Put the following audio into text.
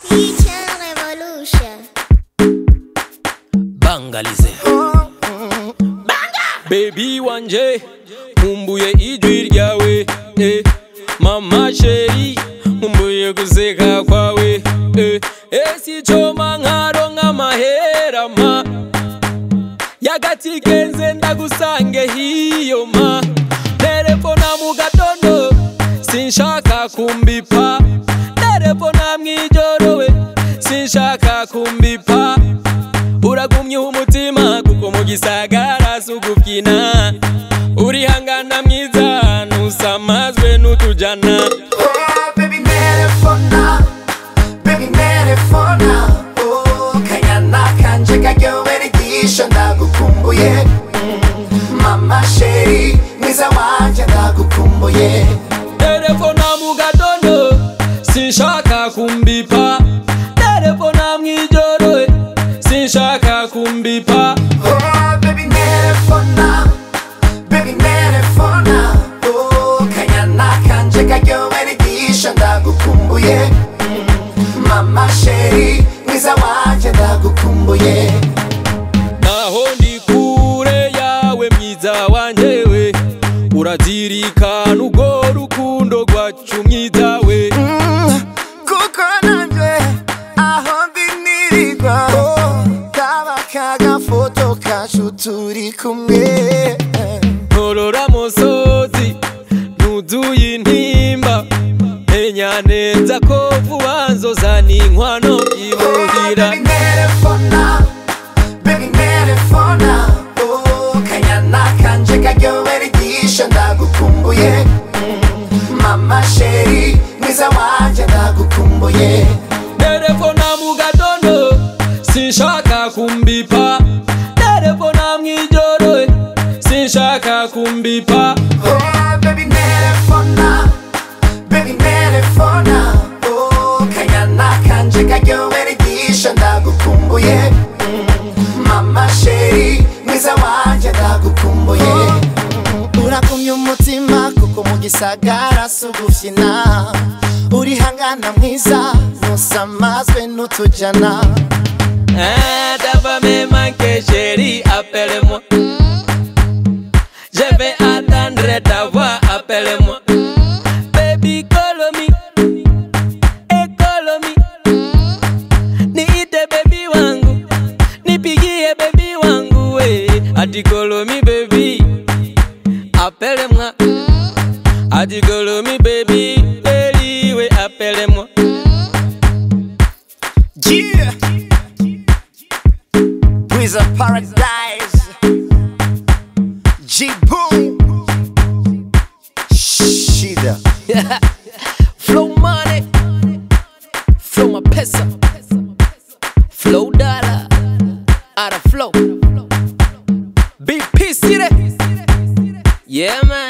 Teacher Revolution. bangalize bebi wanje nkumbuye ijwi ryawe eh. mama sheri nkumbuye guseka kwawe eh. esicoma nkaronka amaherama yagati genze ndagusange hiyo ma telefona mu gatondo sinshaka kumbipa telefona mwijorowe sinshaka kumbipa uragumye umutima kuko mu gisagara sugubyina urihangana mwiza ntusamazwe n'utujana Oh, baby, nerefona, baby, nerefona. Oh, kanyana kanje karyohera igisho ndagukumbuye. Mm, Mama sheri, mwiza wanje ndagukumbuye. telefona mu gatondo sinshaka kumbipa telefona mwijoro sinshaka kumbipa Oh, baby, nerefona, baby, nerefona. Oh, kanyana kanje karyohera igisho ndagukumbuye. Mm, Mama sheri, mwiza wanje ndagukumbuye. naho ndi kure yawe mwiza wanjewe urazirikana urwo rukundo rwacu mwiza we kuko nanje aho ndinirirwa kaba kagafoto kacu turi kumwe ntorora musozi ntuzuye intimba menya neza ko vuba nzozana inkwano imuhira Baby, nerefona, baby, nerefona. Oh, kanyana kanje karyohera igisho ndagukumbuye Mm, mama sheri mwiza wanje ndagukumbuye telefona mu gatondo sinshaka kumbipa telefona mwijoro sinshaka kumbipa Oh, baby, nerefona, baby, nerefona. Oh, kanyana kanje karyohera igisho ndagukumbuye Mm, mama sheri mwiza wanje ndagukumbuye uragumye umutima kuko mu gisagara sugufyina urihangana mwiza ntusamazwe n'utujana Ah, ta me manque chérie, appelle-moi. Je vais attendre ta voix, appelle-moi. Baby, call me. Eh, call me. Niite baby wangu. Nipigie baby wangu, eh. Ati call me baby. Appelle-moi. Ati call me baby. Baby, we appelle-moi. Yeah. With a paradise. G Boom. Shida. Flow money. Flow my pesa. Flow dollar. Out of flow. BP city. Yeah, man.